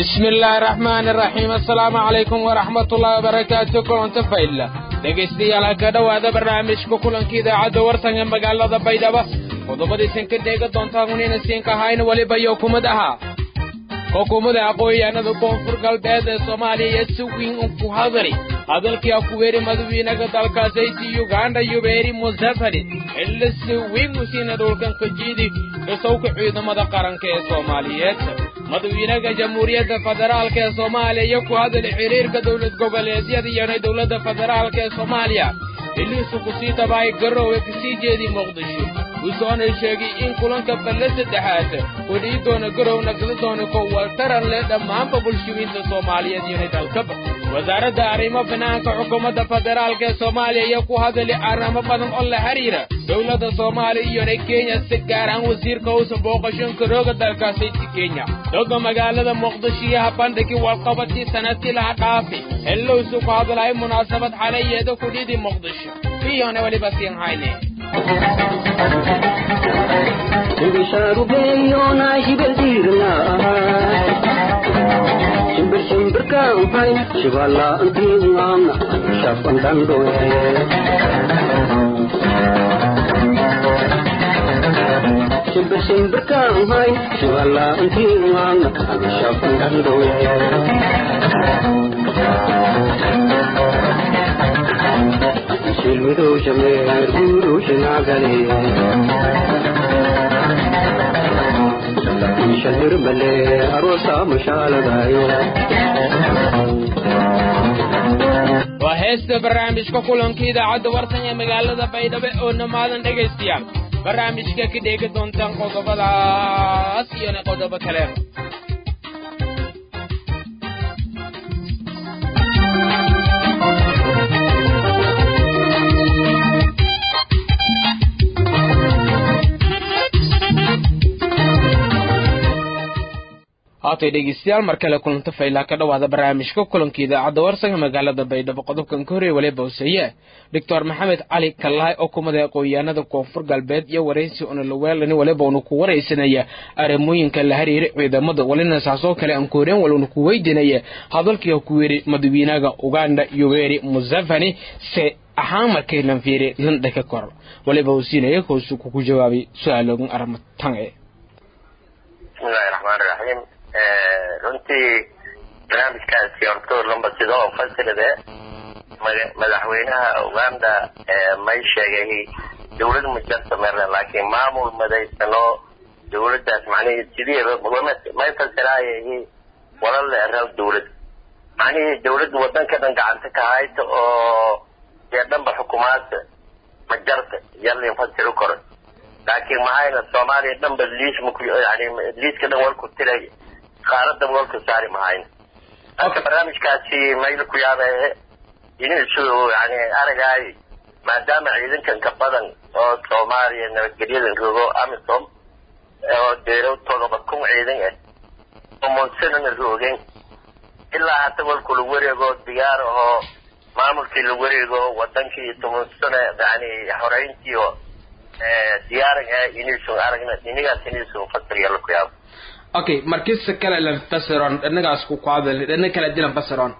bismi illaahi raxmaani raxiim assalaamu calaykum waraxmatullaahi wabarakaatu kulanta faylla dhegaystayaal ha ka dhowaada barnaamijka kulanka idaacadda warsan ee magaalada baydhabo qodobadiisan ka dheega doontaan unina siinka ahayna weliba iyo kumad ahaa xukuumadda aqoon-yahanada koonfur galbeed ee soomaaliya iyo si weyn ku hadali hadalkii akuweeri madawiinaga dalkaasaysi uganda yubeeri museveni xilli si weyn u siina dhulkan kajiidi dhisowka ciidamada qaranka ee soomaaliyeed madawiinaga jamhuuriyadda federaalka ee soomaaliya iyo ku hadali xiriirka dowlad goboleedyada iyona dowladda federaalka ee soomaaliya xilliisu kusii tabahay garoowe kasii jeedi muqdisho wusoonay sheegay in kulanka balle saddexaad uu dhii doona garow nagli doona ko waltaran leh dhammaanba bulshooyinta soomaaliyeed iyona dalkaba wasaaradda arrimo banaanka xukuumadda federaalka ee soomaaliya iyo ku hadali arrimo badan oo la xiriira dowladda soomaaliya iyona kenya si gaar ahaan wasiirka uusan booqashooyinka rooga dalkaasaysi kenya doga magaalada muqdisho iyo habandhigii walqabadkii sanadkii laha dhaafi xillowsu ku hadlahay munaasabad xalayeeda kudhidi muqdisho iyona weliba siin hayne shimbishaarubeyona shibeldiirna shimbir shimbirkaanfay shibalaantiingaamna shafandandhoe shimbir shimbirkaanfay shibalaantiingaamna shafandandhoe shilmidowshameer guurushinagale shahirmale arosa mushaaladayo waa heesta barnaamijka kulanka idaacadda wartan ee magaalada baydhabo oo namaadan dhegaystayaal barnaamijka ka dheegi doontaan qodobadaas iyona qodobo kale haatay dhegeystayaal mar kale kulanta faylaa ka dhowaada barnaamijka kulanka idaacadda warsanka magaalada baydhabo qodobkan ka horreeye waliba hoseeye doctor maxamed cali kallahay oo kumada aqoon-yahanada koonfur galbeed iyo waraysi unalaweelani waliba unu ku waraysanaya arrimooyinka la xiriira ciidamada walina saasoo kale aan kooreen waluna ku weydiinaya hadalkii ku yiri madawiinaga uganda yoweri museveni se ahaan markay lan fiiri landha ka kor waliba uu siinaya koosu kuku jawaabay su-aaloogan arrimatan e bismillahi raxmaani raxiim runtii barnaamijkaasi horto lamba sida oo fasilade madaxweynaha uganda may sheegay dawlad mujarta merne laakiin maamul madaysano dawladdaas macnihii sidiiba may fasiraayahi walala eral dawlad macnihii dawladda wadanka dhan gacanta ka hayta oo dee dhanba xukumaadda majarta yalin fasiri karo laakiin mahayna soomaaliya dhanba liis maku yani liiska dhan walku tiray qaaradan walku saari mahayna marka barnaamijkaasi mayla ku yaabe inisu yani aragaay maadaama ciidankan ka badan oo soomaaliya nabadgelyadan rogo amisom oo deero todoba kun ciidan ah oo monsanana roogeen ilaa hata walku la wareego diyaar ahoo maamulkii la wareego wadankii toban sano yani horeyntii oo diyaaran ah inisun aragna inigaas inisun fasiriya la ku yaabo okay markisa kale lan fasiron dhanagaas ku ku hadal dhana kale dilan fasiron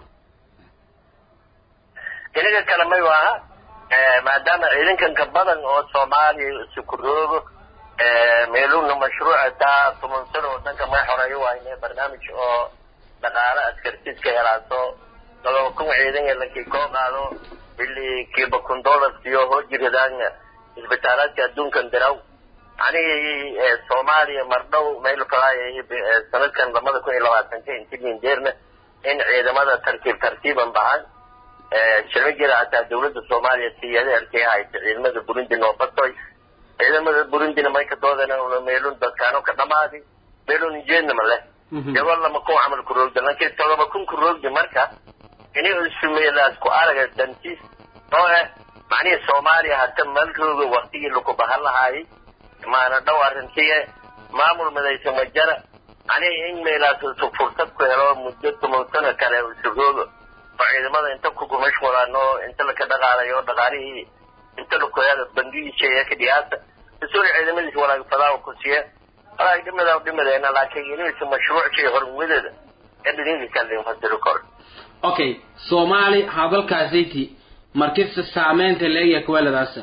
inaga kale may waaha maadaama ciidankan ka badan oo soomaaliya isu roogo meeluna mashruuca taa toban sano wadanka may xoreeyo wayne barnaamij oo dhaqaale askartiska helaaso todoba kun ciidan ee lankii koo qaado bili kiiba kun dollars iyo hojiradaan isbitaalaadka adduunkan diraw anigii soomaaliya mardhow mayl falaayay sanadkan lamada kun iyo labaatanka intimin deerna in ciidamada tartiib tartiiban bahan shiro jira hataa dawladda soomaaliya siyada arkay haysa ciidamada burundi noofasoy ciidamada burundina may ka doodana una meelun dadkaano ka dhamaadi meelun jeednama leh iyagoo lama kun camal ku roogda lakin todoba kun ku roogdi marka ini isumeelaas ku araga dantiis oo eh macnihii soomaaliya hata mal rooga waktigii laku bahan lahaayay maana dhow arrintiye maamul madaysa majara macnihii in meelaas isu fursad ku helo muddo toban sano kale isu roogo oo ciidamada inta kuku mashqulaano inta laka dhaqaalayo dhaqaalihii inta lakoyaada bangigiisa ka dhiyaasa isuri ciidamadiisa walaag fadaa ku siiya walaag dhimada dhimadeena laakiin inuusa mashruuc shay hormudadeeda edhininka limasiri kor okay soomaali hadalkaasayti markista saameynta leegya kuweladaasa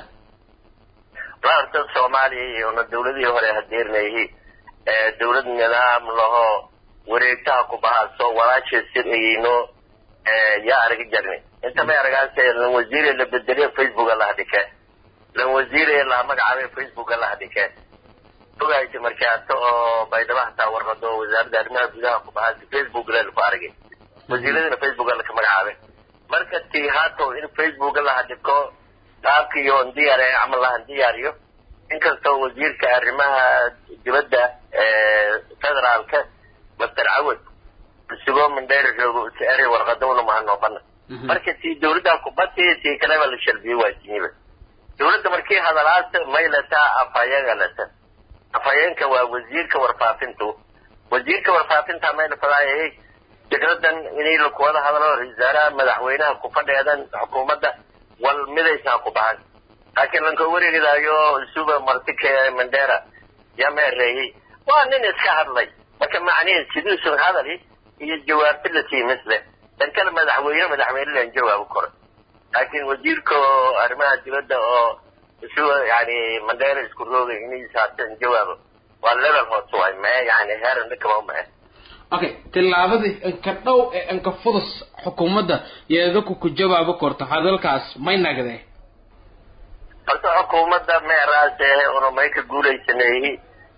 laanta soomaaliya iyona dawladihii hore hadeernayhi dawlad nidaam laho wareegtaha ku bahaaso walaasha sirayno yaa arga jarni inta may aragaas lan wasiire la bedeliyo facebooka laha dhike lan wasiire la magacaabay facebooka laha dhike fogaysa markaato oo baydhabo hataa warqado wasaaradda arrimaha gudaha ku bahaasa facebook la ku aragay wasiiradina facebooka laka magacaabay marka ti haato in facebooka laha dhiko qaabkiiyo ndiyaare camal lahan diyaariyo inkastoo wasiirka arrimaha dibadda federaalka master cawad isagoo mindheer joogo eri warqadowna mahanooqana marka tii dawladda kubati tii kaleba la shalbiyo waa timiba dawladda markii hadalaas may lataa afhayeega lata afhayeenka waa wasiirka warfaafintu wasiirka warfaafinta mayna fadaayay fikradan inay lakuwada hadlo wasaaraha madaxweynaha ku fadheedan xukuumadda wal midaysaa ku bahan laakiin lanka wareegidaayo suba martike mandera yaa meereeyey waa nin iska hadlay marka macnihi sidiisun hadali iyo jawaabti la sii misle dan kale madaxweyne madaxweyne lan jawaabu karo laakiin wasiirka arrimaha dibadda oo suba yani mandera isku roogay inay saabsan jawaabo waa level hoose waay mae yani heeran dhikaba mae okay tillaabadii inka dhow ee inka fudus xukuumadda yeedaku ku jawaabo korto hadalkaas may nagdee horta xukuumadda meeraas ee unamay ka guulaysaneeyey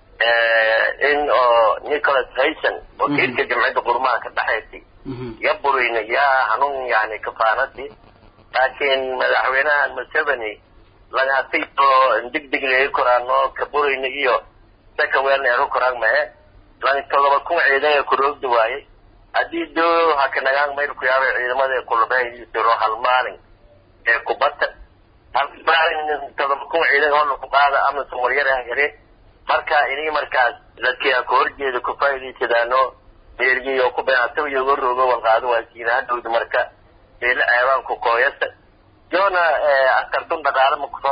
in oo nicholas hayson wakiilka jamciyadda qurmaha ka dhexaysay ya burayna yaa hanuun yani kafaanadii laakiin madaxweynaha museveni lagaatay oo degdeg leegi koraan oo ka burayna iyo saka weelna eru koraan mae lan todoba kun ciidan ee kuroogda waayey haddii doo hakanagaan mayl ku yaabay ciidamada ee kulabahayisiro hal maalin ee kubata hal maalin todoba kun ciidan oo laku qaada ama sumaryar ah yare marka inay markaas dadkia ka horjeeda ku faa'iidaysadaano meergiyo ku beecato iyo uga roogo walqaado waa siina hadhowda marka meelo ceebaanku kooyasa joona askartun dhaqaale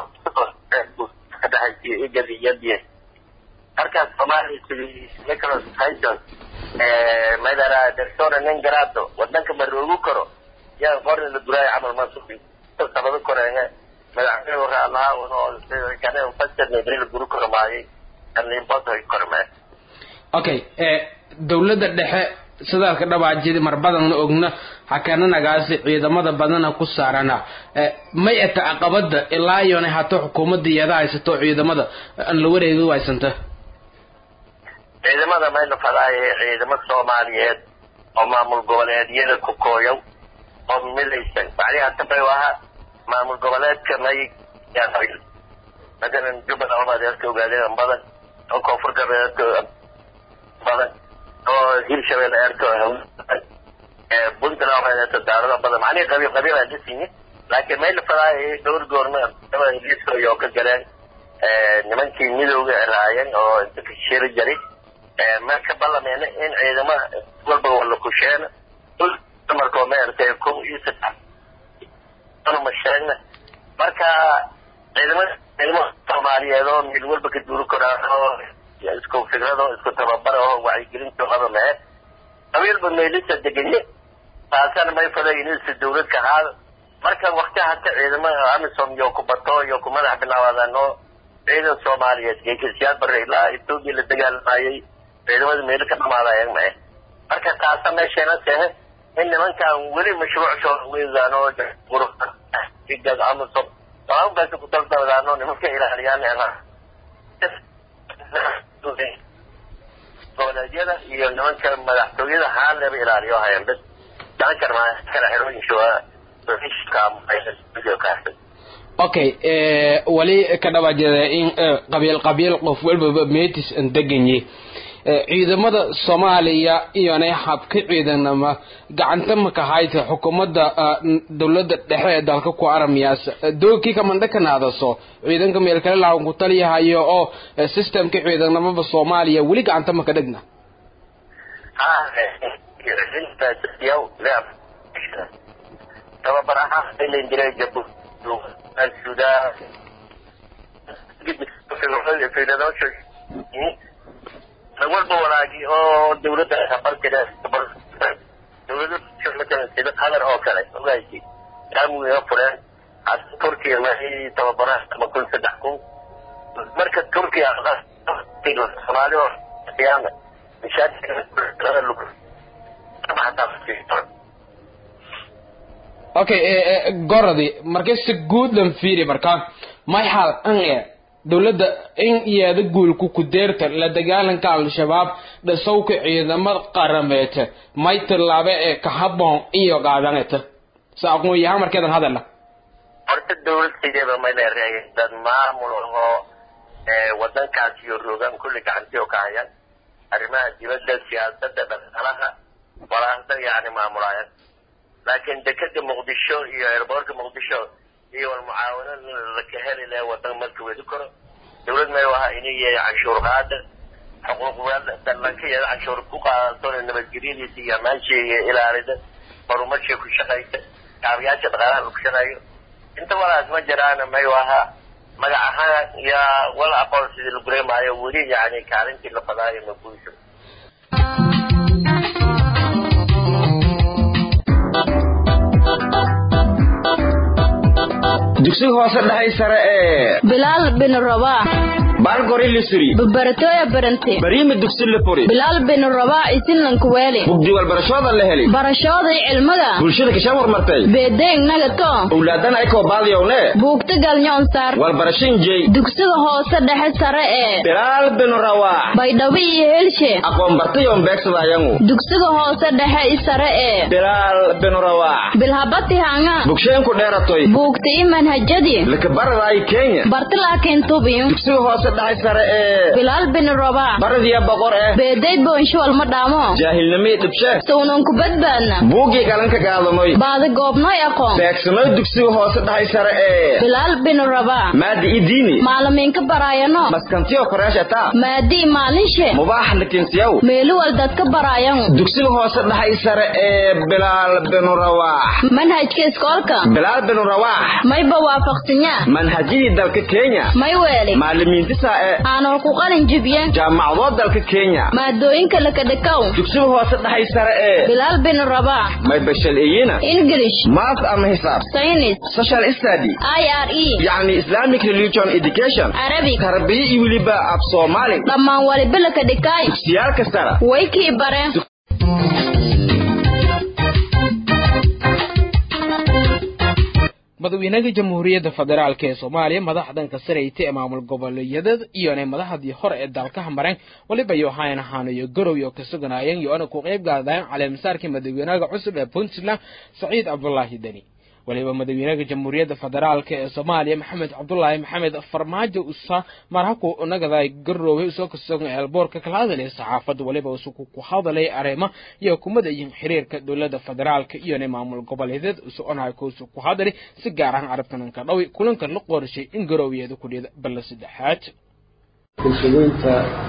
makusoo dhexaysiyo igad iyo biye markaas soomaaliya sidii nicholas hayson madara dersona nin garaado wadanka ma roogu karo yaa qorni la duraayo camal masuufi sabado koreenge madaxweyne waxa allaha oo kane fasirna beri la guri karo maayay anlimboto korme okay dawladda dhexe sidaalka dhabaajidi mar badanna ogna hakananagaasi ciidamada badana ku saarana may ata caqabada ilaa iyona hato xukuumadda iyada haysato ciidamada aan la wareegi waysanta ciidamada mayna fadaaye ciidamo soomaaliyeed oo maamul goboleedyada ku kooyow oo midaysan macnihi hatabay ahaa maamul goboleedka may matalan jubbaland omadeedka ogaadeen badan oo koonfur galbeedka badan oo hirshabelle eerka puntland omadeedka daarada badan macnihi qabiil qabiil aan dhisinyi laakiin mayna fadaaye dhowr goorma liiskoyo oo ka galeen nimankii midowga raayeen oo inta ka shiri jaray marka ballameena in ciidama walba wala kusheena markoo maaragtay kun iyo saddex ma sheegna marka ciidamada ciidamada soomaaliyeed oo meel walba ka duuli karaan oo isku fikrado isku tababar oo wacyigelinta qaba mahe qabiilba meelisa deganye taasana may fadaynisa dawlad ka ahaada marka wakti hata ciidamada amisom iyo ku bato iyo ku madax bilaabaadaan oo ciidan soomaaliyeed geekisiyaad bare ilaa etoobiya la dagaalamayay ciidamada meelo ka dhamaadayeen mae marka taasa meesheena sehe in nimankan weli mashruuc soo weydaan oo igad amisom sababkaasi ku daldaldaan oo nimanka ilaaliyaan goboleedyada iyo nimanka madaxtooyada haaleba ilaaliyo hayan bas dankar ma kala xirooyinshoa okay wali ka dhawaajada in qabiil qabiil qof walbaba meetis an deganye ciidamada soomaaliya iyona habka ciidanama gacanta maka hayta xukuumadda dawladda dhexe ee dalka ku aramiyaas doogkii kamandha kanaadaso ciidanka meel kale lahan ku taliyahayo oo systemka ciidanamada soomaaliya weli gacanta maka dhegna tababar ahaan ilan jiray jabu sudan walba walaagi oo dawladda barkeeda dawlado matalan sida qatar oo kale ogaaysi laamiga fureen hasa turkiya waxay tababaraha ama kun saddex kun marka turkiya soomaali oo qiyaama okay goradi marka si guud lan fiiri marka may xal an e dowladda in iyada guulku ku deerta la dagaalanka al-shabaab dhasowka ciidamada qarameeta may tillaabe ee ka habboon iyo qaadaneta sa aqoon yahaan markeedan hadala horta dawlad sideeba may leereeyay dad maamul oo wadankaas iyo rogaan kulli gacantii oo ka hayaan arrimaha dibadda siyaasadda dhaqaalaha walaanta yani maamulaayaan laakiin dekeda muqdisho iyo airboortka muqdisho iyo walmucaawano laka heli laha wadan marka wedi karo dawlad may waha inay yahay canshuur qaada xuquuq dalankayeeda canshuur ku qaadato nabadgelyadiisa iyo amaansheega ilaalida horumarshay ku shaqaysa kaabayaasha dhaqaalaha ku shaqeeyo inta walaas ma jiraan may waha magac ahaan yaa wala aqoon sidii la gureemaayo weli yani kaalintii la fadaayo ma guusho dugsiga hoose dhahay sare ee bilaal bin rabaa baalgori lisuri babaratoya barante bariimi dugsi la furi bilaal bin rabaa isinlanku weeli bugdi walbarashooda la heli barashooday cilmiga bulshada kashaan warmartay beedeeng nagato owlaadana ay koo baadiyowne buugta galnyoon saar walbarashin jey dugsiga hoose dhexe sare ee bilaal bin rawaax baydhabo iyo helshe aqoon bartayoon beegsadayangu dugsiga hoose dhexe i sare ee bilaal bin rawaax bilhabati hanga bugsheenku dheeratoy buugta i manhajadii lakabaradaay kenya barti laakiin tubiyo dugsiga hoose dhaxay sare ee bilaal bin rabaa baradiya boqor eh beedayd boonshuwal ma dhaamo jaahilnimii dhibshe sawnan ku badbaadna buuggii galanka gaadamoy baadi goobnoy aqoon beegsanoy dugsiga hoose dhaxay sare ee bilaal bin rabaa maadi idiini maalimiinka baraayano maskantiyo koreeshata maadii maalinshe mubaax lakinsiyaw meeluwal dadka baraayan dugsiga hoose dhaxay sare ee bilaal bin rawaax manhajka iskoolka bilaal bin rawaax mayba waafaqsanyaa manhajyadii dalka kenya may weeli maalimiintisa ee aanol ku qalin jibiye jaamacadoo dalka kenya maadooyinka lakadhakaw dugsiga hoose dhaxay sare ee bilaal bin rabaax may bashal iyina english math ama hisaab saynis social study i r e yacni islamic religion education arabic tarbiya iyo weliba af soomaali dhammaan waliba lakadhikaay dugsiyaalka sare way kii bare madaxweynaha jamhuuriyadda federaalk ee soomaaliya madaxdanka sarayta ee maamul goboleedyada iyona madaxdii hore ee dalkaha mareen waliba yohayn ahaanayo garow oo ka suganaayeen yoona ku qayb gaadayeen caleemisaarkii madaxweynaha cusub ee puntland saciid cabdulaahi deni waliba madaxweynaha jamhuuriyadda federaalk ee soomaaliya maxamed cabdulaahi maxamed farmaajo usa marhaku nagaday garoobay usoo kasogan eelboorka kala hadalay saxaafadda waliba usuku ku hadalay arrimo iyo kumada iyo xiriirka dowladda federaalka iyona maamul goboleedyada usoconahay kuusu ku hadalay si gaar ahaan carabtananka dhawi kulanka la qorshay in garoobiyeeda ku dhida balla saddexaad bulshadeynta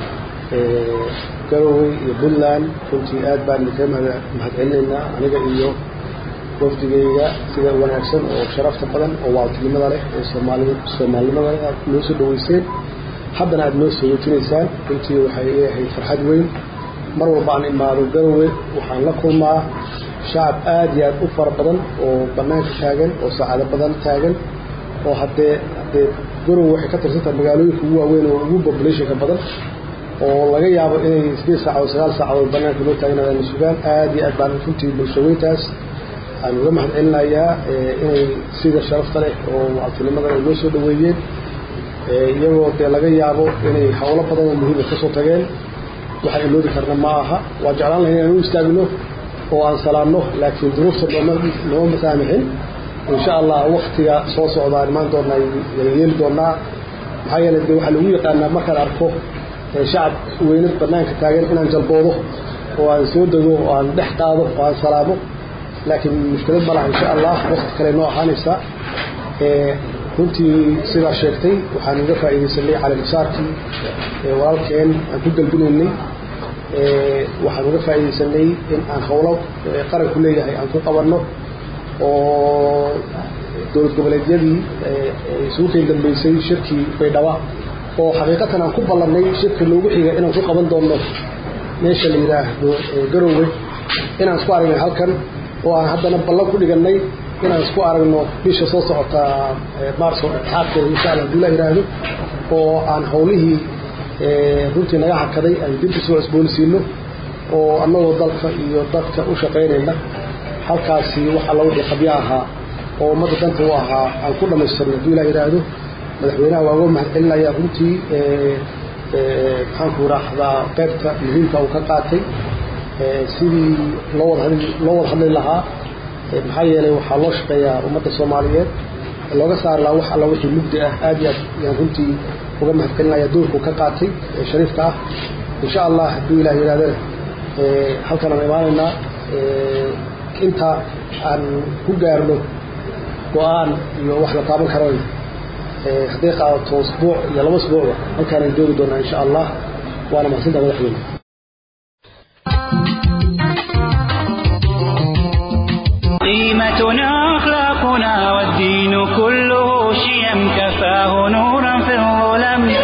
garowe iyo puntland runtii aad baan idinkaga mahadcelinaynaa aniga iyo wafdigayga sida wanaagsan oo sharafta badan oo waaltinimada leh oo soomaali soomaalinimada leh aad noo soo dhaweyseen haddana aad noo soo wejinaysaan runtii waxay leeyahay farxad weyn mar walba aan imaado garowe waxaan la kulmaa shacab aad iyo aad u fara badan oo bannaanka taagan oo saacado badan taagan oo haddee haddee garowe waxay ka tirsantahay magaalooyinka ugu waaweyn oo ugu populationka badan oo laga yaabo inay sideed saacadood sagaal saacadood bannaanka loo taagnaadaan sugaan aad iyo aad baan runtii bulshaweyntaas aan uga mahad celinayaa inay sida sharafta leh oo wactinimada ay noo soo dhaweeyeen iyagoo dee laga yaabo inay howlo badan oo muhiima kasoo tageen waxaan iloodi karna ma aha waa jeclaan lahay inaan u istaagno oo aan salaamno laakiin duruufta nooma nooma masaamixin insha allah waktiga soo socda aan imaan doonaa yeeli doonaa maxaa yeelay dee waxaa lagu yaqaanaa markaan arko shacab weynad banaanka taagan inaan jalboodo oo aan soo dego oo aan dhex qaado oo aan salaamo laakiin mushkilad ma laha insha allah wakti kale noo ahaanaysaa runtii sidaa sheegtay waxaan uga faa'iidaysanay caleemisaarkii walaalkeen aan ku galbinaynay waxaan uga faa'iidaysanay in aan howlo qaranku leeyahay aan ku qabanno oo dowlad goboleedyadii isugu keen dambeysay shirkii baydhaba oo xaqiiqatan aan ku ballannay shirka loogu xiga inaan ku qaban doonno meesha la yidhaahdo garowe inaan isku aragnay halkan oo aan haddana ballan ku dhigannay inaan isku aragno bisha soo socota maarso dhexaadkeeda insha alla haduu la yidhaahdo oo aan hawlihii runtii naga hakaday aan dib usoo cusboonsiino oo annagoo dalka iyo dadka u shaqaynayna halkaasi wax alla wixii qabyo ahaa oo ummadda danta u ahaa aan ku dhammaystirno haduu la yidhaahdo madaxweynaha waa uga mahad celinaya runtii maxaanku raahdaa qaybta muhiimka uu ka qaatay sidii loo wada hadli loo wada hadli lahaa maxaa yeelay waxaa loo shaqeeyaa ummadda soomaaliyeed looga saari lahaa wax alla wixii mugdi ah aad iyo aad yaan runtii uga mahad celinaya doorkuu ka qaatay shariifka ah insha allah hadduu ilaah yidhahdana halkan aan imaanaynaa inta aan ku gaarno go-aan iyo wax la taaban karana hadday qaadato usbuuc iyo laba usbuucba halkaanaan joogi doonaa insha allah waana mahadsantaa madaxweyne قيمتنا أخلاقنا والدين كله شيم كفاه نورا في الظلم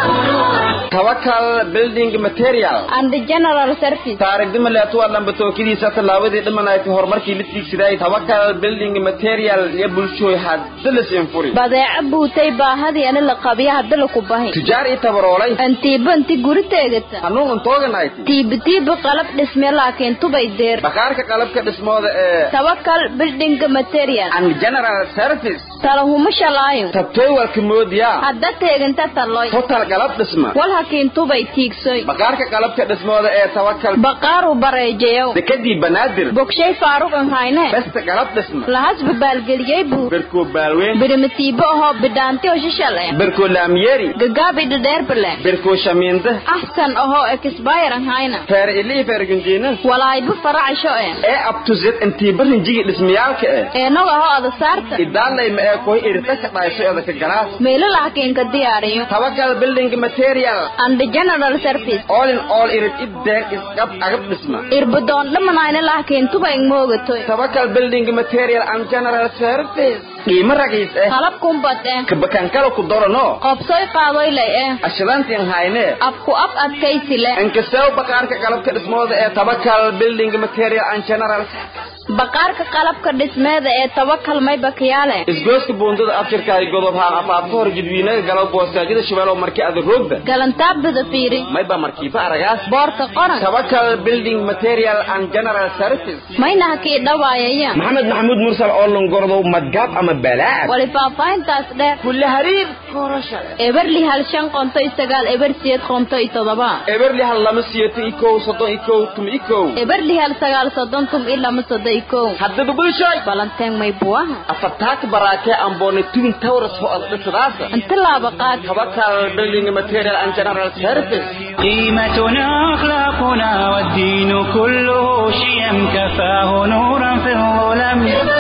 tawakal building material and the general service taarigdima leetuwa lambatookadiisa tallaabadii dhimanaytay horumarkii la tiigsaday tawakal building material iyo bulshooy hadda la siinfuri badeeco buutay baahadii ani la qabiya hadda laku bahi tujaar ii tabaroolay antiiba inti guri teegata hanuun untooganayt tiiba tiiba qalab dhisme laakiin tubay deer bakhaarka qalabka dhismooda ee tawakal building material and general service talahuma shalaayo tabtooywalka moodiyaa hadda teeganta taloy total qalab dhisma wal hakiin tubay tiigsoy bakhaarka qalabka dhismooda ee tawakal baqaaru bareejayow dekadii banaadir bogshay faaruqan hayne besta qalab dhisma lahasba baalgeliyey buu berkoo baalweyn birimatiibo ahoo bidhaanti oo shishal eh berkoo laamyeeri gagaabi dhadheerbale berkoo shamiinde ahsan ahoo ekisbayran hayna feer ilii feergunjiina walaayba faracsho eh ee abtuzed intii barinjigi dhismayaalka eh eenog ahoo adasaarta idaalayma ee koy irita ka dhaysho edaka galaas meelo laakiinka diyaariyo tawakal building material and the general service all in all irid ideen isqab agab dhisma irbadoon dhamanayna laakiin tuba ingmoogatoy tawakal building material and general service qiimo ragiis eh qalab kumbad eh kabakankala ku dorano qobsoy qaadoy lay eh ashadantiin hayne abku ab adkaysi le inkastow baqaarka qalabka dhismooda ee tawakal building material and general service baqaarka qalabka dhismeeda ee tawakal may bakiyaale isgooska buundada afjirkaay godob haan afaafka hor jidwiinaga galo boostaajada shabeelow markii ada roogda galantaabada fiiri mayba markiifa aragaas boorka qoran tawakal building material and general service mayna hakii dhawaayaya maxamed maxamuud mursal oo longordow madgaab ama balaad wali faahfaahintaas dheer kulle hariir korasha eberli hal shan qonto iyo sagaal eber siyeed qonto iyo todoba eberli hal lama siyato ikow soddon ikow tum ikow eberli hal sagaal soddon tum iyo lama soddon iyo kow haddaba bulshoy balanteen may buwaha afartaaka baraakee amboone tubin tawras ho ada dhisadaasa inta laaba qaad tawakal building material and general service قيمتنا أخلاقنا والدين كله شيم كفاه نورا في الظلم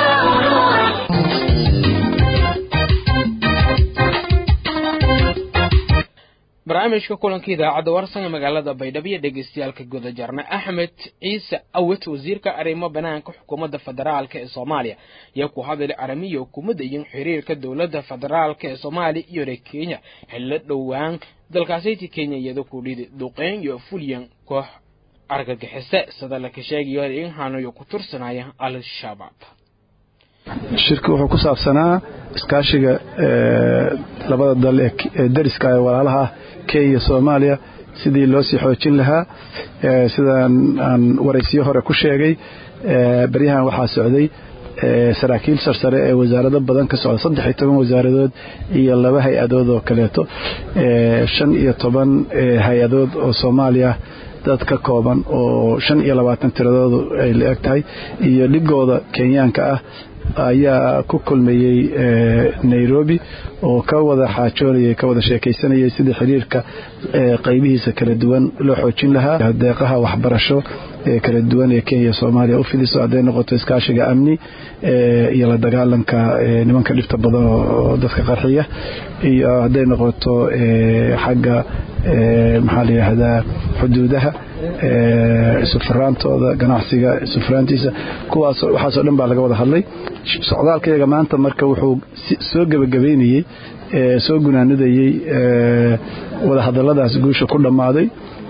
barnaamijka kulanka idaacadda warsan ee magaalada baydhabo iyo dhegeystayaalka guda jarna axmed ciise awet wasiirka arrimo banaanka xukuumadda federaalka ee soomaaliya ayaa ku hadlay aramiya xukuumadda iyo xiriirka dowladda federaalka ee soomaaliya iyo reer kenya xillo dhowaan dalkaasaytii kenya iyadoo ku dhidi duqeyn iyo fulyan koox argagixise sida laka sheegayo in hanuyo ku tursanaya al-shabaab shirka wuxuu ku saabsanaa iskaashiga labada dal ee dariska ee walaalaha kenya soomaaliya sidii loo sii xoojin lahaa sidaan aan waraysiyo hore ku sheegay baryahan waxaa socday saraakiil sarsare ee wasaarado badan ka socda saddex iyo toban wasaaradood iyo laba hay-adood oo kaleeto shan iyo toban hay-adood oo soomaaliya dad ka kooban oo shan iyo labaatan tiradoodu ay la eg tahay iyo dhigooda kenyaanka ah ayaa ku kulmayey nairobi oo ka wada xaajoonayay ka wada sheekaysanayay sidii xiriirka qaybihiisa kala duwan loo xoojin lahaa deeqaha waxbarasho ee kala duwan ee kenya soomaaliya u fidiso hadday noqoto iskaashiga amni iyo la dagaalanka nimanka dhibta badan oo dadka qarxiya iyo hadday noqoto xagga maxaa la yidhaahdaa xuduudaha isufuraantooda ganacsiga isufuraantiisa kuwaas waxaasoo dhan baa laga wada hadlay socdaalkayaga maanta marka wuxuu soo gebagabaynayey soo gunaanadayey wadahadalladaas guusha ku dhammaaday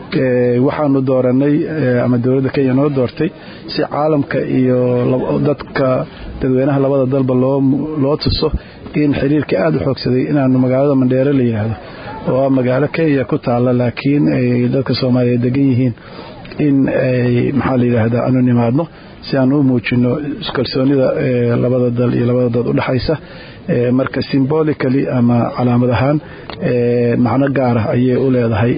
waxaanu dooranay ama dowladda kenya noo doortay si caalamka iyo dadka dadweynaha labada dalba loo tuso in xiriirka aada u xoogsaday inaanu magaalada mandheere la yidhaahdo oo ah magaalo kenya ku taalla laakiin ay dadka soomaaliyeed degan yihiin in ay maxaa la yidhaahdaa aanu nimaadno si aan u muujino kalsoonida labada dal iyo labada dad udhexaysa marka symbolically ama calaamad ahaan macno gaara ayay u leedahay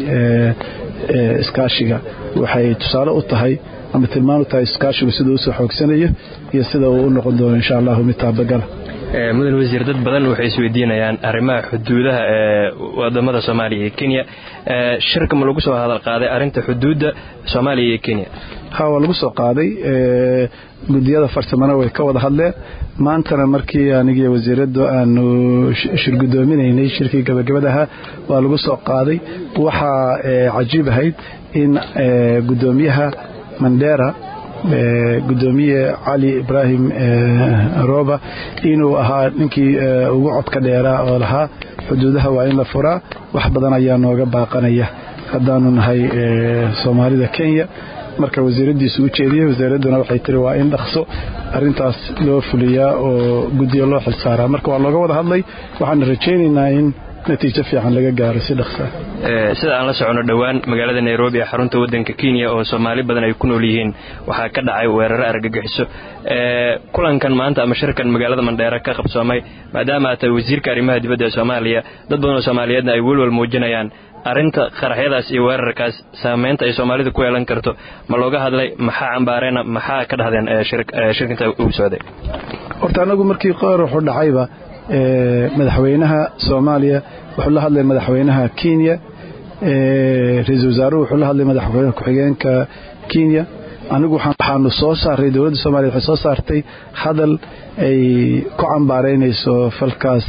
iskaashiga waxay tusaale u tahay ama tilmaan u tahay iskaashigu sida usoo xoogsanayo iyo sida uu u noqon doono insha allahu mid taabagala mudan wasiir dad badan waxay isweydiinayaan arrimaha xuduudaha ee wadamada soomaaliya iyo kenya shirka ma lagu soo hadal qaaday arrinta xuduudda soomaaliya iyo kenya ha waa lagu soo qaaday gudiyada farsamana way ka wada hadleen maantana markii anigii wasiiraddu aanu shirgudoominaynay shirkii gabagabadaha waa lagu soo qaaday waxaa cajiib ahayd in gudoomiyaha mandera gudoomiye cali ibraahim roba inuu ahaa ninkii ugu codka dheeraa oo lahaa xuduudaha waa in la furaa wax badan ayaa nooga baaqanaya haddaanu nahay soomaalida kenya marka wasiiradiisu u jeediyey wasaaradduna waxay tiri waa in dhaqso arintaas loo fuliyaa oo guddiga loo xilsaaraa marka waa looga wada hadlay waxaana rajaynaynaa in natiijo fiican laga gaaro si dhaqsa sida aan la socono dhowaan magaalada nairobi ee xarunta waddanka kenya oo soomaali badan ay ku nool yihiin waxaa ka dhacay weeraro argagixiso kulankan maanta ama shirkan magaalada mandheere ka qabsoomay maadaama aad tahay wasiirka arrimaha dibadda ee soomaaliya dad badan oo soomaaliyeedna ay welwal muujinayaan arrinta qaraxyadaas iyo weerarkaas saamaynta ay soomaalida ku yeelan karto ma looga hadlay maxaa cambaareena maxaa ka dhahdeen shirkinta uu socday horta anagu markii qoraxu dhacayba madaxweynaha soomaaliya wuxuu la hadlay madaxweynaha kenya ra-iisul wasaaruhu wuxuu la hadlay madaxweyne ku-xigeenka kenya anigu waxaanu soo saaray dowladda soomaliya waxay soo saartay hadal ay ku cambaaraynayso falkaas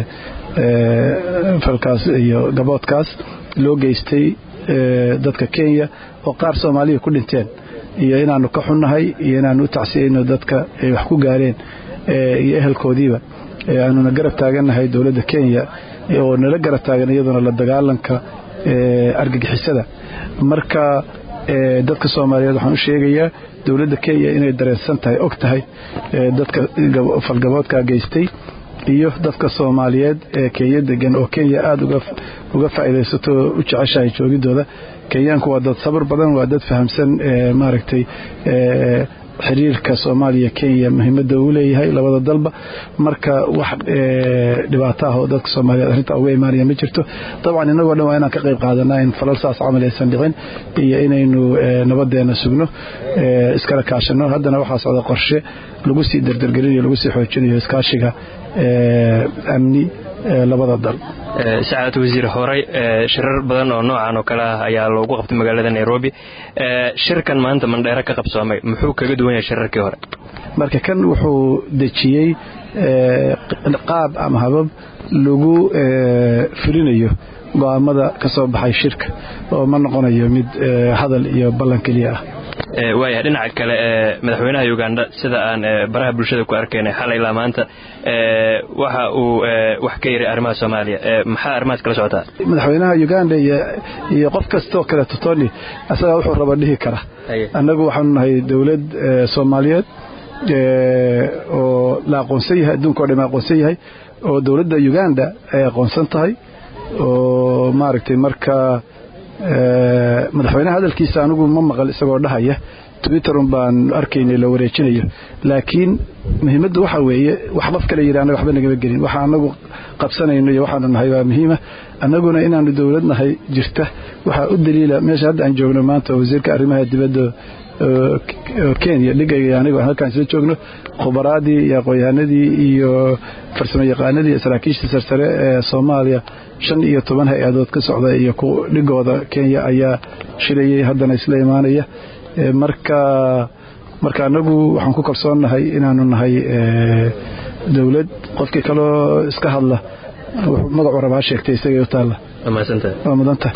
falkaas iyo gaboodkaas loo geystay dadka kenya oo qaar soomaaliya ku dhinteen iyo inaanu ka xunnahay iyo inaanu u tacsiyayno dadka ay wax ku gaareen iyo ehelkoodiiba aanuna garab taagannahay dowladda kenya oo nala garab taagan iyaduna la dagaalanka argagixisada marka dadka soomaaliyeed waxaan u sheegayaa dowladda kenya inay dareensan tahay og tahay dadka falgaboodka geystay iyo dadka soomaaliyeed ee kenya degan oo kenya aada uga faa'iidaysato oo u jeceshahay joogidooda kenyaanku waa dad sabar badan waa dad fahamsan maaragtay xiriirka soomaaliya kenya muhiimadda uu leeyahay labada dalba marka wax dhibaato ah oo dadka soomaaliyeed arrinta uga imaanaya ma jirto dabcan innagoo dhan waa inaan ka qayb qaadanaa in falal saas camal aysan dhicin iyo inaynu nabadeena sugno iskala kaashano haddana waxaa socda qorshe lagu sii dardargelinayo lagu sii xoojinayo iskaashiga amni labada dal sacaad wasiir horey shirar badan oo noocan oo kale ah ayaa loogu qabtay magaalada nairobi shirkan maanta mandheere ka qabsoomay muxuu kaga duwan yahay shirarkii hore marka kan wuxuu dejiyey qaab ama habab lagu fulinayo go'aamada ka soo baxay shirka oo ma noqonayo mid hadal iyo ballan keliya ah waaya dhinaca kale madaxweynaha uganda sida aan baraha bulshada ku arkaynay xalay ilaa maanta waxa uu wax ka yiri arrimaha soomaaliya maxaa arrimahaas kala socotaa madaxweynaha uganda iyo qof kastoo kale totoni asagaa wuxuu raba dhihi kara annagu waxaanu nahay dowlad soomaaliyeed oo la aqoonsan yahay adduunka o dhan aqoonsan yahay oo dowladda uganda ay aqoonsan tahay oo maaragtay marka madaxweynaha hadalkiisa anigu ma maqal isagoo dhahaya twitterun baan arkaynay la wareejinayo laakiin muhiimaddu waxa weeye wax qof kale yidhi annaga waxba nagama gelin waxa annagu qabsanayno iyo waxaanu nahay waa muhiima annaguna inaanu dowlad nahay jirta waxaa u daliila meesha hadda aan joogno maanta wasiirka arrimaha dibadda kenya dhigayga anigu aan halkaan isla joogno khubaraadii iyo aqoon-yahanadii iyo farsamo yaqaanadii iyo saraakiisha sarsare ee soomaaliya shan iyo toban hay-adood ka socda iyo dhigooda kenya ayaa shirayay haddana isla imaanaya marka marka anagu waxaan ku kalsoonnahay inaanu nahay dowlad qofkii kaloo iska hadla magacuu rabaa sheegtay isagay u taalla waa mudanta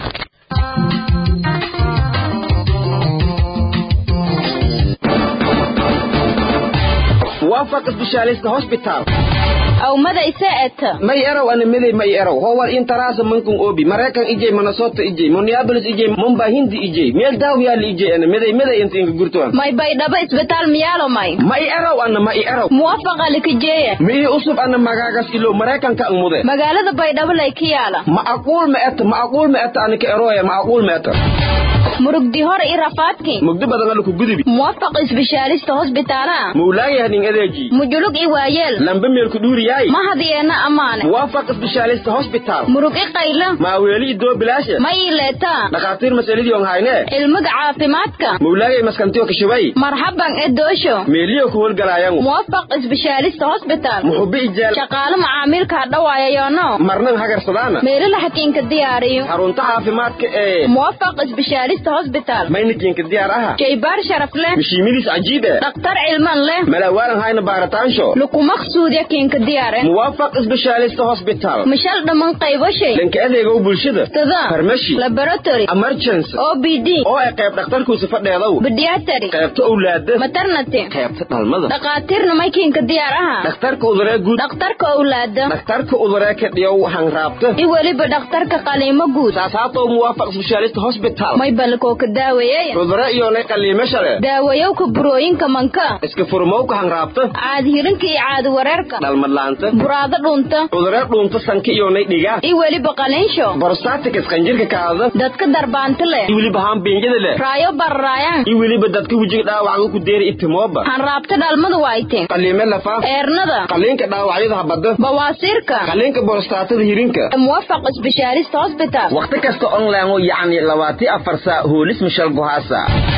waafaq specialist hospital awmada ise eta may erow ana meday may erow howar intaraasa mankun obi maraykan ijey minnesota ijey minneapolis ijey mumbai hindi ijey meel daaw yaali ijey ana meday meday inta inka gurtoan may baydhabo isbitaal miyaalo may may erow ana ma i erow muwafaqa likajeeya mii usub ana magaagas ilo maraykanka ang mude magaalada baydhabo lay ka yaala macquul ma eta macquul ma eta anika eroya macquul ma eta murugdi hore i rafaadki mugdi badan ala ku gudubi muwafaq isbishaalista hosbitaala mawlaaya hanin adeeji mujulug i waayeel lamba meel ku dhuuriyaay mahadiyeena amaane muwaafaq isbishaalista hospital murug i qaylo maaweeli idoo bilaasha ma ii leetaa dhakhaatiir masaladii on hayne cilmiga caafimaadka mawlaayay maskantiyo kashabay marxaban e doosho meeliyo ku howlgalaayangu muwafaq isbishaalista hosbitaal muxubi ijaal shaqaale macaamiilka hadhawaayayono marnan hagarsadaana meelila hakiinka diyaariyo xarunta caafimaadka ee muwafaq isbishaalista hosbitaal maynikiinka diyaar aha shaybaar sharaf leh mishiimadiis cajiib eh dhakhtar cilman leh malawaalan hayna baaritaansho lukumaqsuudya kiinka diyaare muwaafaq isbishaalista hospital mishal dhamman qayboshay dhanka adeegow bulshada tada farmashi laboratory emergency o b d oo ay qayb dhakhtarkuusa fadheedow pediatry qaybta owlaada maternity qaybta dhalmada dhakhaatiirna may kiinka diyaar aha dhakhtarka uduree guud dhakhtarka owlaada dhakhtarka uduree ka dhiyow hanraabta i weliba dhakhtarka qaliimo guud saas haatoo muwaafaq isbishaalista hospital may balkoo ka daaweeyey cudure iyoonay qaliimo shale daawayowka burooyinka manka iska furmowka hanraabta caadi hirinka iyo caadi wareerka dhalmadlaanta buraado dhunta cudure dhuunta sanka iyoonay dhigaa i weliba qalinsho borostatikas qanjirka kaada dadka darbaanta leh i weliba haambiinjada leh raayo bararaayaan i weliba dadka wejiga dhaawaca ku deeri itimooba hanraabta dhalmada waayte qaliime lafaaf eernada qaliinka dhaawacyada habada bawaasiirka qaliinka borostaatada hirinka muwafaq isbishaalista hosbitaal wakhti kasta online yacni labaati afar saa hoolis mishal gohaasa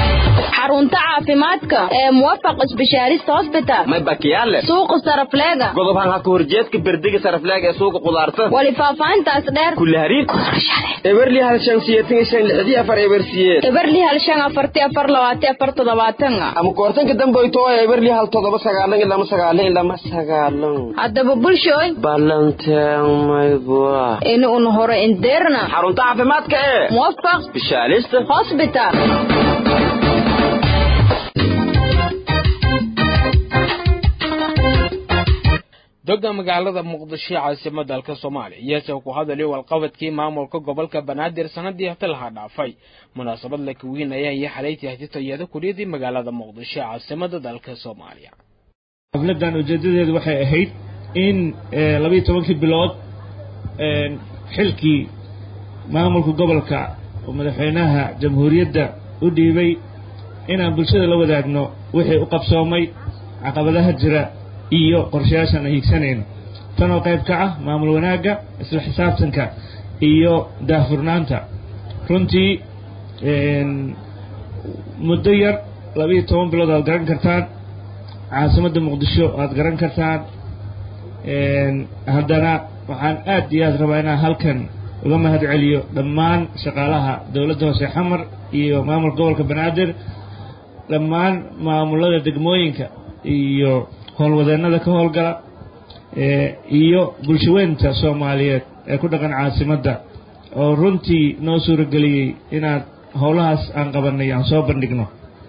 xarunta caafimaadka ee muwafaq isbishaalista hosbitaal may bakiyaale suuqa sarafleega godob han haka horjeedka berdiga sarafleega ee suuqa qudaarta wali faahfaahintaas dheer kulli hariir eberli hal shan siyeetan iyo shan lixdii afar eber siyeed eberli hal shan afarti afar labaati afar toddobaatan ama koortanka damboyto eberli hal toddoba sagaalan iyo lama sagaalan iyo lama sagaalan haddaba bulshooy ballanteen maybua ini un hore indeerna xarunta caafimaadka ee muwafaq bishaalista hosbitaal dogga magaalada muqdisho caasimada dalka soomaaliya iyasoo ku hadalay walqabadkii maamulka gobolka banaadir sanadii hata lahaa dhaafay munaasabad la kaweynaya iyo xalaytii hatitayada kuliyadii magaalada muqdisho caasimada dalka soomaaliya xafladan ujeedadeedu waxay ahayd in labayo tobankii bilood xilkii maamulka gobolka oo madaxweynaha jamhuuriyadda u dhiibay inaan bulshada la wadaagno wixii u qabsoomay caqabadaha jira iyo qorshayaashaan aan hiigsanayno tanoo qayb ka ah maamul wanaagga isla xisaabtanka iyo daahfurnaanta runtii muddo yar labayo toban bilood aad garan kartaan caasimadda muqdisho aad garan kartaan haddana waxaan aad iyo aad rabaa inaan halkan uga mahad celiyo dhammaan shaqaalaha dowladda hoose xamar iyo maamulka gobolka banaadir dhammaan maamulada degmooyinka iyo howlwadeennada ka howlgala iyo bulshaweynta soomaaliyeed ee ku dhaqan caasimadda oo runtii noo suurageliyey inaad howlahaas aan qabanay aan soo bandhigno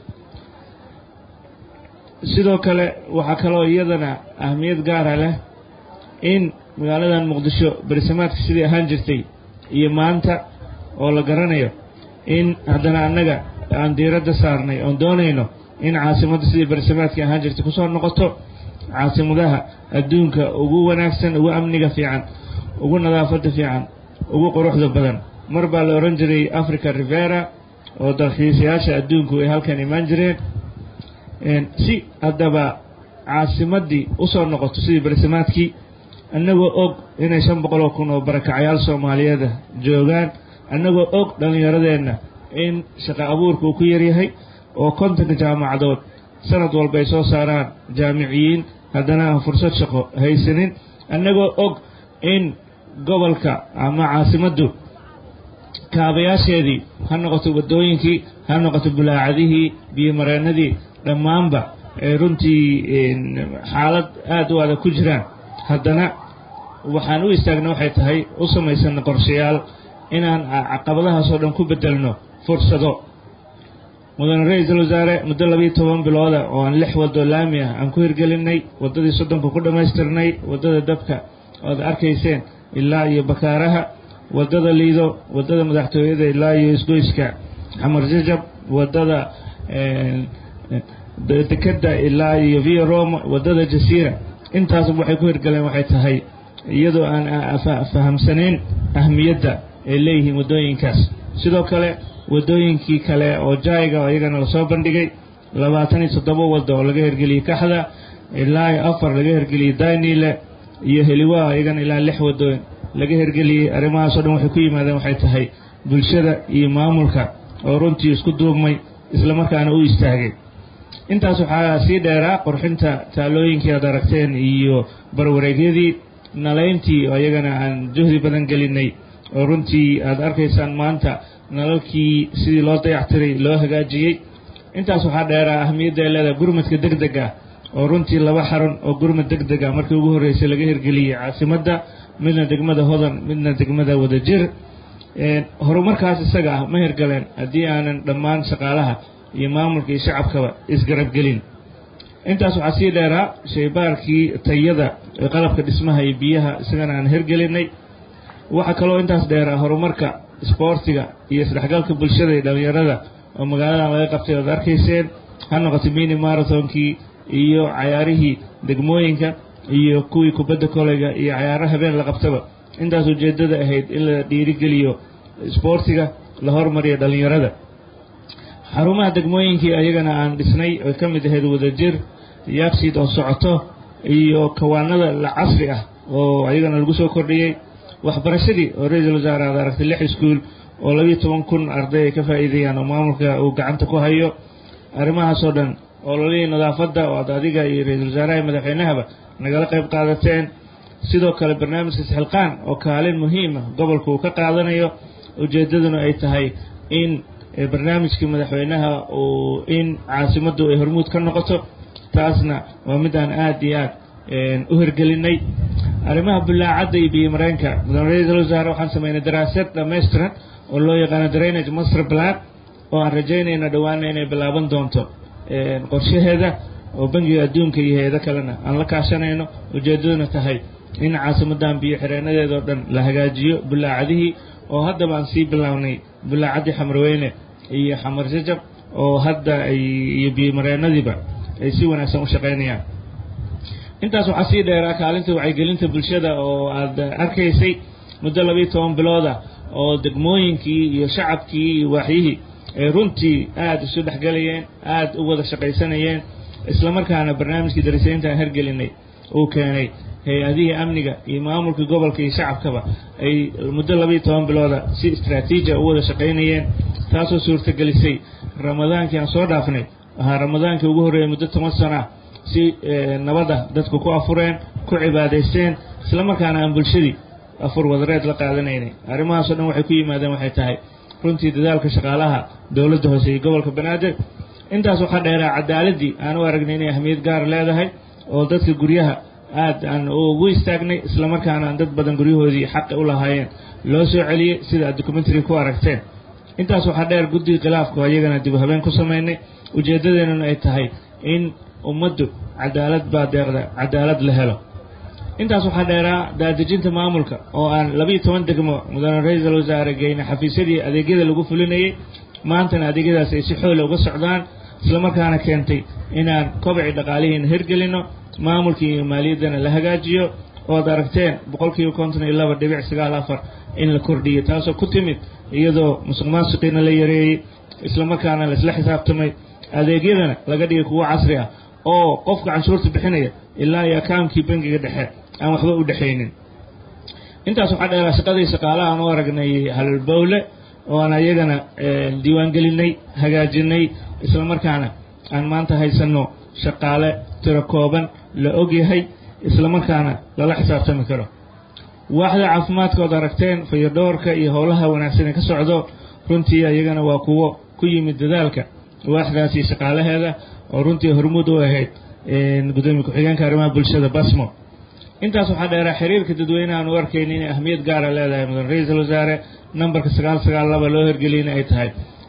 sidoo kale waxaa kaloo iyadana ahmiyad gaara leh in magaaladan muqdisho berisamaadka sidii ahaan jirtay iyo maanta oo la garanayo in haddana annaga aan diiradda saarnay oon doonayno in caasimadda sidii berisamaadkii ahaan jirtay kusoo noqoto caasimadaha adduunka ugu wanaagsan ugu amniga fiican ugu nadaafadda fiican ugu quruxda badan mar baa la odhan jiray africa rivera oo dalxiisayaasha adduunku ay halkan imaan jireen si haddaba caasimaddii usoo noqoto sidii berisamaadkii annagoo og inay shan boqoloo kun oo barakacayaal soomaaliyeeda joogaan annagoo og dhallinyaradeenna in shaqo abuurka uu ku yaryahay oo kontonka jaamacadood sanad walba ay soo saaraan jaamiciyiin haddana aan fursad shaqo haysanin annagoo og in gobolka ama caasimaddu kaabayaasheedii ha noqoto waddooyinkii ha noqoto bulaacadihii biyomareennadii dhammaanba ay runtii xaalad aad u adag ku jiraan haddana waxaan u istaagna waxay tahay u samaysana qorshayaal inaan caqabadahaasoo dhan ku beddelno fursado mudane ra-iisul wasaare muddo labiiyo toban bilooda oo aan lix wado laami ah aan ku hirgelinay waddadii soddonka ku dhammaystirnay waddada dabka oad arkayseen ilaa iyo bakaaraha waddada liido waddada madaxtooyada ilaa iyo isgoyska xamar jajab waddada dekeda ilaa iyo via roma waddada jasiira intaasba waxay ku hirgaleen waxay tahay iyadoo aan fahamsanayn ahmiyadda ay leeyihiin waddooyinkaas sidoo kale waddooyinkii kale oo jaiga oo iyagana lasoo bandhigay labaatan iyo toddoba waddo oo laga hirgeliyey kaxda ilaa iyo afar laga hirgeliyey daynile iyo heliwaa iyagana ilaa lix waddooyin laga hirgeliyey arrimahaas o dhan waxay ku yimaadeen waxay tahay bulshada iyo maamulka oo runtii isku duubmay islamarkaana u istaagay intaas waxaa sii dheeraa qurxinta taalooyinkii aad aragteen iyo barwareegyadii nalayntii oo iyagana aan juhdi badan gelinay oo runtii aad arkaysaan maanta nalalkii sidii loo dayactiray loo hagaajiyey intaas waxaa dheeraa ahmiyadda ay leedahay gurmadka deg deg ah oo runtii laba xarun oo gurmad deg deg ah markii ugu horreysay laga hirgeliyey caasimadda midna degmada hodan midna degmada wadajir horumarkaas isaga ah ma hirgaleen haddii aanan dhammaan shaqaalaha iyo maamulka iyo shacabkaba isgarabgelin intaas waxaa sii dheeraa shaybaarkii tayada ee qalabka dhismaha iyo biyaha isagana aan hirgelinay waxaa kaloo intaas dheeraa horumarka isboortiga iyo isdhexgalka bulshada iyo dhallinyarada oo magaaladan laga qabtay oad arkayseen ha noqoto mini marathonkii iyo cayaarihii degmooyinka iyo kuwii kubadda koleyga iyo cayaaro habeen la qabtaba intaas ujeeddada ahayd in la dhiirigeliyo isboortiga la hormariyo dhallinyarada xarumaha degmooyinkii ayagana aan dhisnay oy ka mid ahayd wadajir yaabsiid oo socoto iyo kawaanada la casri ah oo ayagana lagu soo kordhiyey waxbarashadii oo ra-iisul wasaare aad aragtay lix iskuul oo labiiyo toban kun arday ay ka faa'iideeyaan oo maamulka uu gacanta ku hayo arrimahaasoo dhan oo lolihii nadaafadda oo aad adiga iyo ra-iisul wasaaraha iyo madaxweynahaba nagala qayb qaadateen sidoo kale barnaamijka sixilqaan oo kaalin muhiima gobolka uu ka qaadanayo ujeeddaduna ay tahay in barnaamijkii madaxweynaha uu in caasimaddu ay hormuud ka noqoto taasna waa mid aan aad iyo aad u hirgelinay arrimaha bulaacadda iyo biyo mareenka mudane ra-iisul wasaare waxaan sameynay daraasad dhammaystiran oo loo yaqaano drainage master plan oo aan rajaynayna dhowaana inay bilaaban doonto qorshaheeda oo bangiga adduunka iyo hay-ado kalena aan la kaashanayno ujeeddaduna tahay in caasimadan biyo xireenadeedao dhan la hagaajiyo bulaacadihii oo haddaba aan sii bilownay bulaacaddii xamarweyne iyo xamar jajab oo hadda ay iyo biyomareenadiiba ay si wanaagsan u shaqaynayaan intaas waxaa sii dheeraa kaalinta wacyigelinta bulshada oo aad arkaysay muddo labiiyo toban bilooda oo degmooyinkii iyo shacabkii iyo waaxyihii ay runtii aada isu dhexgelayeen aada u wada shaqaysanayeen islamarkaana barnaamijkii darisaynta aan hergelinay uu keenay hay-adihii amniga iyo maamulka gobolka iyo shacabkaba ay muddo labiiyo toban bilooda si istraatiijia u wada shaqaynayeen taasoo suurtagelisay ramadaankii aan soo dhaafnay ahaa ramadaankii ugu horreeyay muddo toban sano ah si nabada dadku ku afureen ku cibaadaysteen islamarkaana aan bulshadii afur wadareed la qaadanaynay arrimahaasoo dhan waxay ku yimaadeen waxay tahay runtii dadaalka shaqaalaha dowladda hoose iyo gobolka banaadir intaas waxaa dheeraa cadaaladii aan u aragnay inay ahmiyad gaar leedahay oo dadka guryaha aad aan ugu istaagnay islamarkaana aan dad badan guryahoodii xaqa u lahaayeen loo soo celiyey sida aad documentary ku aragteen intaas waxaa dheer guddiga khilaafka oo iyagana dib u habeen ku samaynay ujeeddadeenuna ay tahay in ummaddu cadaalad baa deeqda cadaalad la helo intaas waxaa dheeraa daadejinta maamulka oo aan labiiyo toban degmo mudane ra-iisul wasaare geyna xafiisyadii adeegyada lagu fulinayay maantana adeegyadaas ay si xoole uga socdaan islamarkaana keentay inaan kobci dhaqaalihiina hirgelino maamulkii iyo maaliyaddana la hagaajiyo ood aragteen boqolkiiba konton iyo laba dhibic sagaal afar in la kordhiyey taasoo ku timid iyadoo musuq maasuqiina la yareeyey islamarkaana laisla xisaabtamay adeegyadana laga dhigay kuwo casri ah oo qofka canshuurta bixinaya ilaa iyo akaankii bangiga dhexe aan waxba u dhexaynin intaas waxaa dheeraa shaqadii shaqaalaha aan u aragnay halbowle oo aan ayagana diiwaangelinay hagaajinay islamarkaana aan maanta haysanno shaqaale tiro kooban la ogyahay islamarkaana lala xisaabtami karo waaxda caafimaadka ood aragteen fayodhoorka iyo howlaha wanaagsan ee ka socdo runtii ayagana waa kuwo ku yimid dadaalka waaxdaasi shaqaalaheeda oo runtii hormuud u ahayd gudoomiye ku-xigeenka arrimaha bulshada basmo intaas waxaa dheeraa xiriirka dadweynaha aan u arkayna inay ahmiyad gaara leedahay mudan ra-iisul wasaare nambarka sagaal sagaal laba loo hirgeliyna ay tahay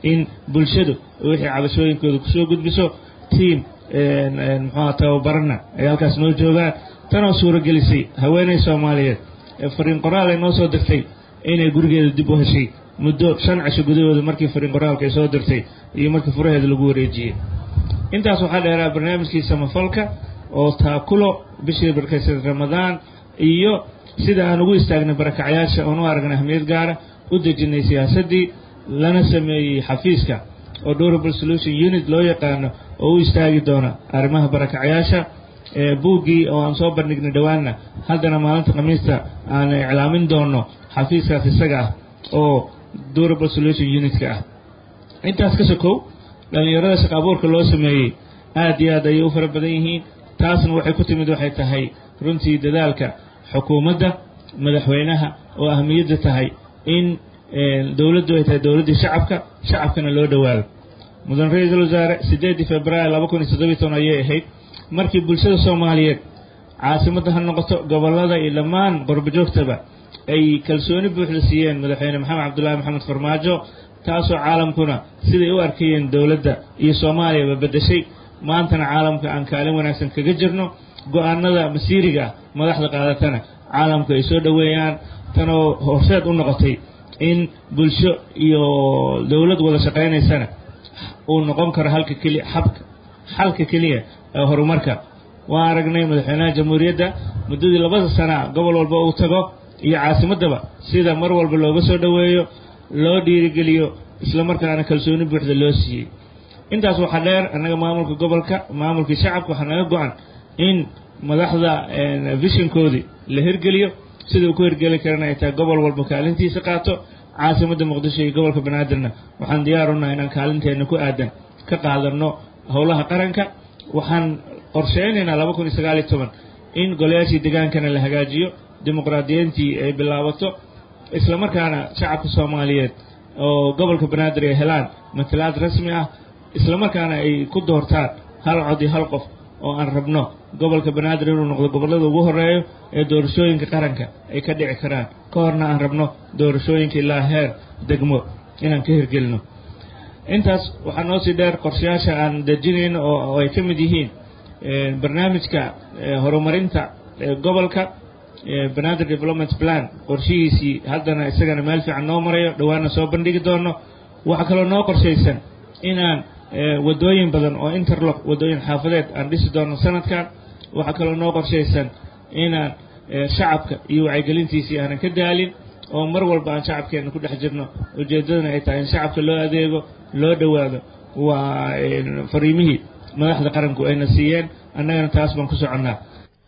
in bulshadu wixii cabashooyinkooda kusoo gudbiso tiam muxuuha tababarana ay halkaas noo joogaan tanoo suuragelisay haweeney soomaaliyeed ee fariin qoraal ay noo soo dirtay inay gurigeeda dib u heshay muddo shan cisho gudahooda markii fariin qoraalka ay soo dirtay iyo markii furaheeda lagu wareejiyey intaas waxaa dheeraa barnaamijkii samafalka oo taakulo bishii barkaysan ramadaan iyo sida aan ugu istaagnay barakacyaasha oon u aragnay ahmiyad gaara u dejinay siyaasaddii lana sameeyey xafiiska oo durable solution unit loo yaqaano oo u istaagi doona arrimaha barakacyaasha buuggii oo aan soo bandhignay dhowaanna haddana maalinta khamiista aan iclaamin doono xafiiskaas isaga ah oo durable solution unitka ah intaas ka sokow dhallinyarada shaqa abuurka loo sameeyey aad iyo aad ayay u fara badan yihiin taasna waxay ku timid waxay tahay runtii dadaalka xukuumadda madaxweynaha oo ahmiyadda tahay in dowladdu ay tahay dowladdii shacabka shacabkana loo dhowaado mudan ra-iisul wasaare siddeedii februaar laba kun iyo toddobiy toban ayay ahayd markii bulshada soomaaliyeed caasimadda ha noqoto gobollada iyo dhammaan qorbojoogtaba ay kalsooni buuxda siiyeen madaxweyne maxamed cabdullaahi maxamed farmaajo taasoo caalamkuna siday u arkayeen dowladda iyo soomaaliyaba beddeshay maantana caalamka aan kaalin wanaagsan kaga jirno go-aanada masiiriga ah madaxda qaadatana caalamku ay soo dhoweeyaan tanoo horseed u noqotay in bulsho iyo dowlad wada shaqaynaysana uu noqon karo halka keliya xabka xalka keliya ee horumarka waan aragnay madaxweynaha jamhuuriyadda muddadii labada sana gobol walba uu tago iyo caasimaddaba sida mar walba looga soo dhoweeyo loo dhiirigeliyo islamarkaana kalsooni buuxda loo siiyey intaas waxaa dheer annaga maamulka gobolka maamulkii shacabka waxaa naga go-an in madaxda vishinkoodii la hirgeliyo sida uu ku hirgeli karana ay tahay gobol walba kaalintiisa qaato caasimadda muqdisho iyo gobolka banaadirna waxaan diyaar unahay inaan kaalinteenna ku aadan ka qaadano howlaha qaranka waxaan qorsheynaynaa laba kun iyo sagaal iyo toban in golayaashii degaankana la hagaajiyo dimuqraadiyiintii ay bilaabato islamarkaana shacabka soomaaliyeed oo gobolka banaadir ay helaan matalaad rasmi ah islamarkaana ay ku doortaan hal cod iyo hal qof oo aan rabno gobolka banaadir inuu noqdo gobollada ugu horeeyo ee doorashooyinka qaranka ay ka dhici karaan ka horna aan rabno doorashooyinka ilaa heer degmo inaan ka hirgelino intaas waxaa noo sii dheer qorshayaasha aan dejinayno oo ay ka mid yihiin barnaamijka horumarinta gobolka banaadir development plan qorshihiisii haddana isagana meel fiican noo marayo dhowaana soo bandhigi doono waxaa kaloo noo qorshaysan inaan wadooyin badan oo interlock wadooyin xaafadeed aan dhisi doono sanadkan waxaa kaloo noo qorshaysan inaan shacabka iyo wacyigelintiisii aanan ka daalin oo mar walba aan shacabkeena ku dhex jirno ujeeddadana ay tahay in shacabka loo adeego loo dhowaado waa fariimihii madaxda qaranku ayna siiyeen annagana taas baan ku soconnaa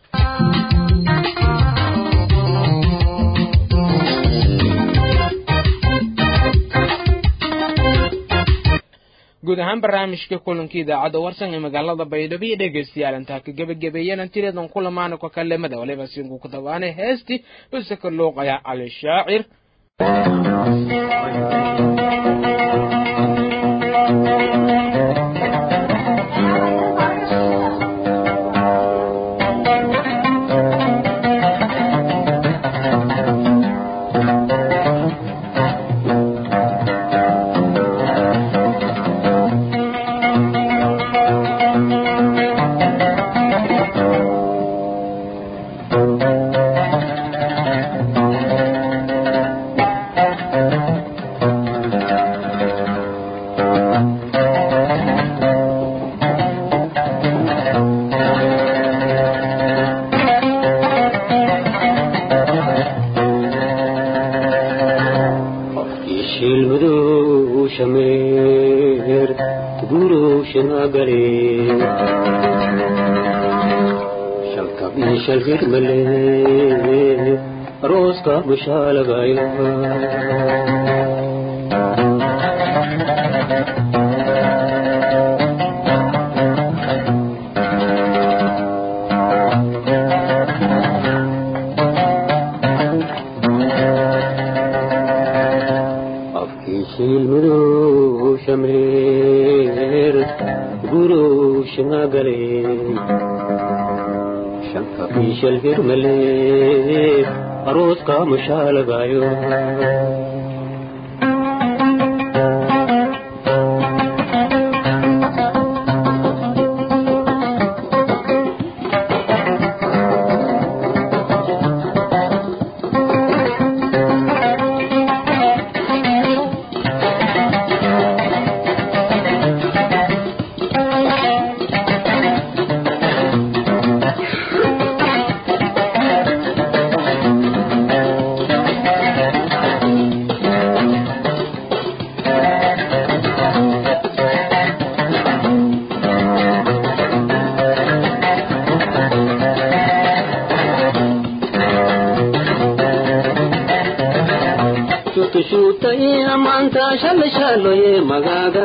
guud ahaan barnaamijka kulanka idaacadda warsan ee magaalada baydhabo iyo dhegaystayaal intaa ka gebagabeeyana tiradan kulamaana ka kalemada waliba sinku ku dabaane heestii usaka luuqaya cali shaacir kitushuutaye amaanta shalo shaloye magaaga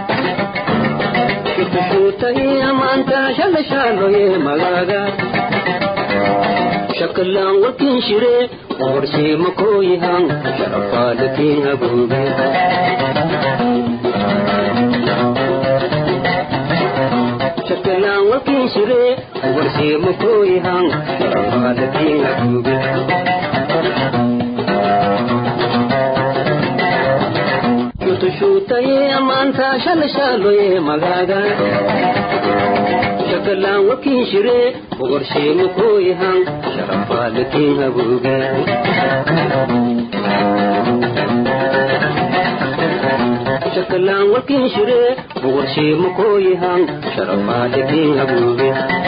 kitushuutaye amaanta shalo shaloye magaaga shakalaan warkiin shire qorshiima kooyahan sharafaalatiin habuube shakalaan warkiin shire qorshiima kooyahan sharafaalatiin habuube kitushuutaye amaanta shalo shaloye magaaga shakalaan warkiin shire qorshiima kooyahan sharafaalatiin habuube shakalaan warkiin shire qorshiima kooyahan sharafaalatiin habuube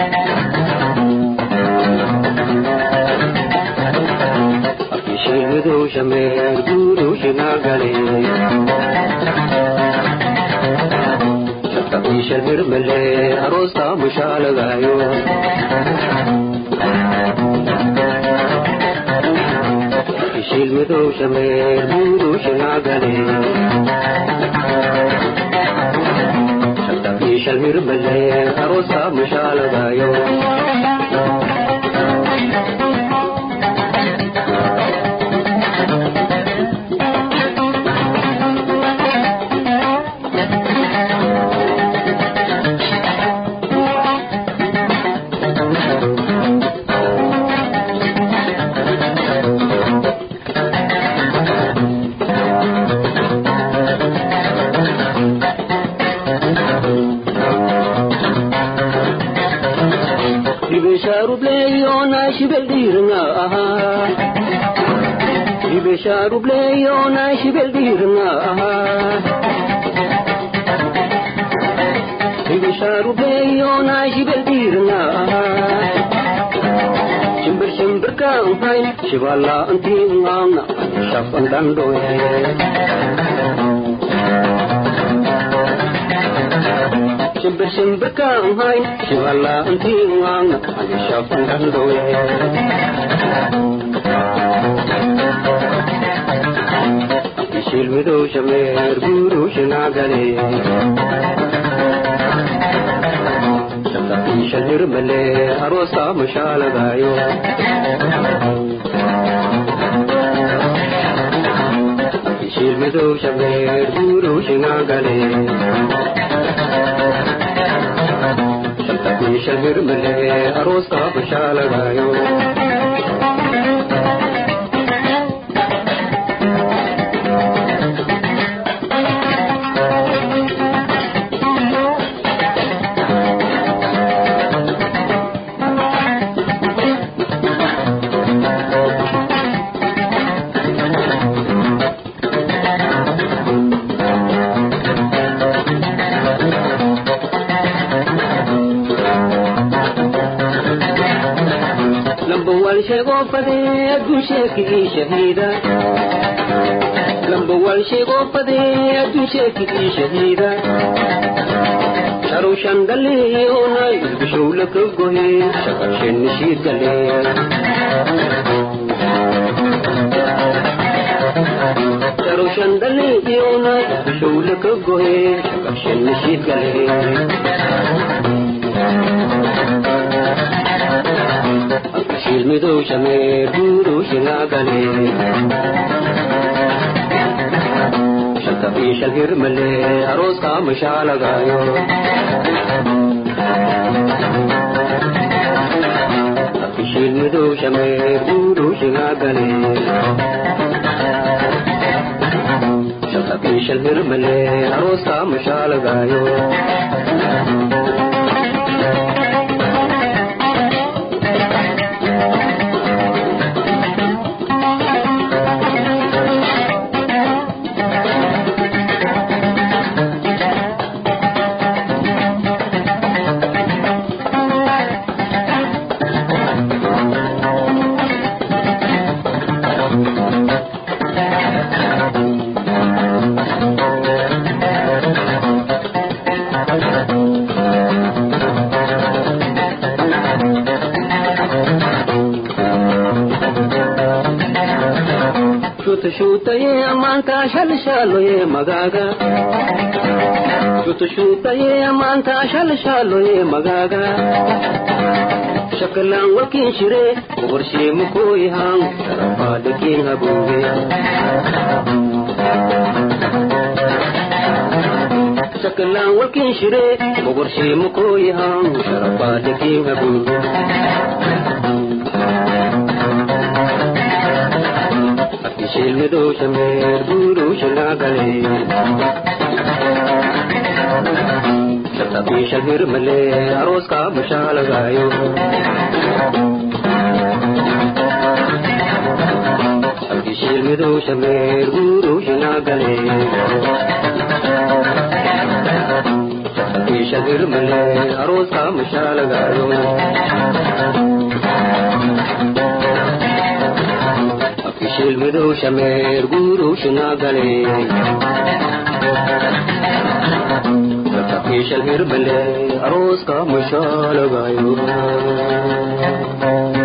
shilmidow shameer guurow shinaagale shaqabiishal mirmale aroosta mushaalagaayo shilmidow shameer guurow shinaagale shaqabiishal mirmale aroosta mushaalagaayo ibeshaarubleeyona shibeldiirna ahaa ibeshaarubleeyona shibeldiirna ahaa shimbir shimbirkaanhay shibalaantiingaana shafandhandhoye shimbir shimbirkaanhay shibalaantiingaana shafandhandhoye shilmidow shameer guurow shinaagale shaqabiishal hirmale aroosta mushaalagaayo shilmidow shameer guurow shinaagale shaqabiishal hirmale aroosta mushaalagaayo sheego fadee adduun sheekii shahiida lamba wal sheego fadee adduun sheekii shahiida sharow shandaleeyoonay bishowla ka gohe shaqabshenni shiidgale sharow shandaleeyoonay bishowla ka gohe shaqabshenni shiidgale shilmidow shameer guurow shinaagale shaqabiishal hirmale arooska mashaalagaayo shilmidow shameer guurow shinaagale shaqabiishal hirmale arooska mashaalagaayo shuutashuutaye ammaantaa shalshaaloye magaaga shuutashuutaye ammaantaa shalshaaloye magaaga shakalaan wakiin shire boqorshee mukooyahaan sarafaadhakiin habuuge shakalaan wakiin shire boqorshee mukooyahaan sarafaadhakiin habuuge shilmidoo shameer guuruu shanaagale shabtabii shalmir malee arooskaa bashaalagaayo abdi shilmidoo shameer guuruu shanaagale shabtabii shalmir malee arooskaa bashaalagaayo shilmidow shameer guuruu shinaagale shal hirbale arooska mashaalagayo